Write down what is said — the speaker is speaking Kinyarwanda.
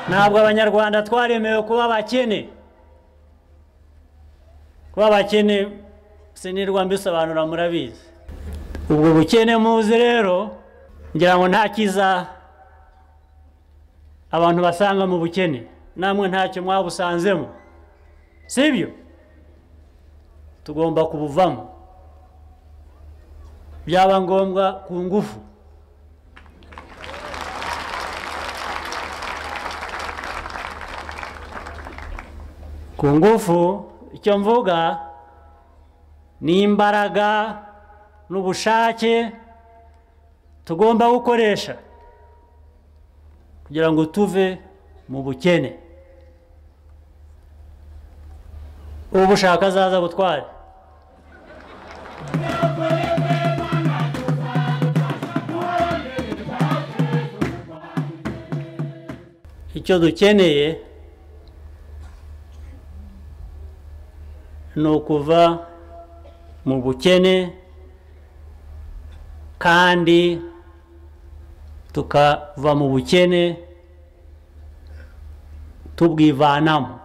ntabwo abanyarwanda twaremewe kuba abakene kuba abakene sinirwa mbisobanura murabizi ubwo bukene muzi rero ngira ngo nta cyiza abantu basanga mu bukene namwe ntacyo mwabusanzemo sibyo tugomba kubuvamo byaba ngombwa ku ngufu ku ngufu icyo mvuga ni imbaraga n'ubushake tugomba gukoresha kugira ngo tuve mu bukene ubushaka azaza butware icyo dukeneye ni ukuva mu bukene kandi tukava mu bukene tubwivanamo